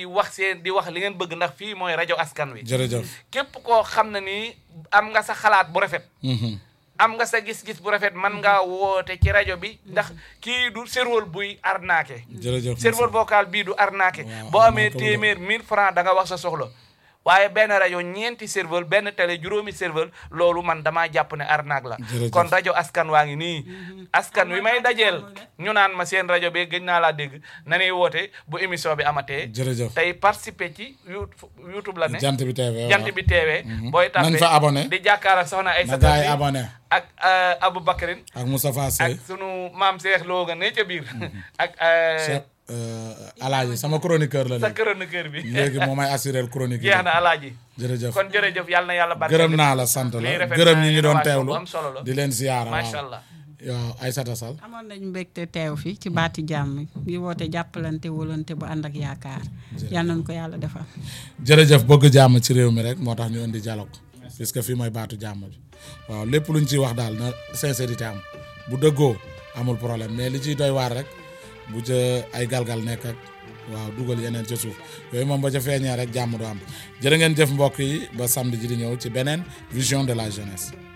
di wax seen di wax li ngeen bëgg ndax fii mooy rajo askan wi jërëjëf képp koo xam ne nii am nga sa xalaat bu rafet Mhm. am nga sa gis-gis bu rafet man ngaa woote ci rajo bi ndax kii du serveur buy arnaqué jërëjëf serveur vocal bii du arnaqué Waaw, boo amee arnaqué wu téeméer 1000 francs da nga wax sa soxla waaye benn rajo ñeenti serveur benn télé juróomi serveur loolu man damaa jàpp ne arnaque la Jërëjëf. kon rajo askan waa ngi nii askan wi may dajeel ñu naan ma seen rajo bi gëj naa laa dégg na ñuy woote bu émission bi amatee jërëjëf tey participer ci You- youtube la ne jant bi TV jant bi TV booy nañ tapé fa abonné di jàkkaar ak soxna ay na gars yi sa abonné ak euh, Abou Bakrin ak Moustapha Sey ak sunu maam Cheikh Lo nga ne ca biir ak euh, Cheikh euh, Alaaji sama chroniqueur la sa léegi chroniqueur bi léegi moo may assuré chronique yi jeex na alaaji jërëjëf kon jërëjëf yàlla na yàlla barkeel gërëm naa la sant lii la rafet gërëm na ñi ngi doon innovation teewlu bu am solo la di leen siyaara macha waaw allah waaw Aïssata Sall amoon nañu mbégte teew fi ci baati jàmm yi woote jàppalante wóolante bu ànd ak yaakaar yal nañu ko yàlla defal jërëjëf bëgg jàmm ci réew mi rek moo tax ñu indi dialogue puisque fii mooy baatu jàmm bi waaw lépp luñ ciy wax daal na sincérité am bu dëggoo amul problème mais li ciy doy waar rek bu ca ay galgal nekk ak waaw dugal yeneen ca suuf yooyu moom ba ca feeñee rek jàmm du am jërë ngeen jëf mbokk yi ba samedi ji di ñëw ci beneen vision de la jeunesse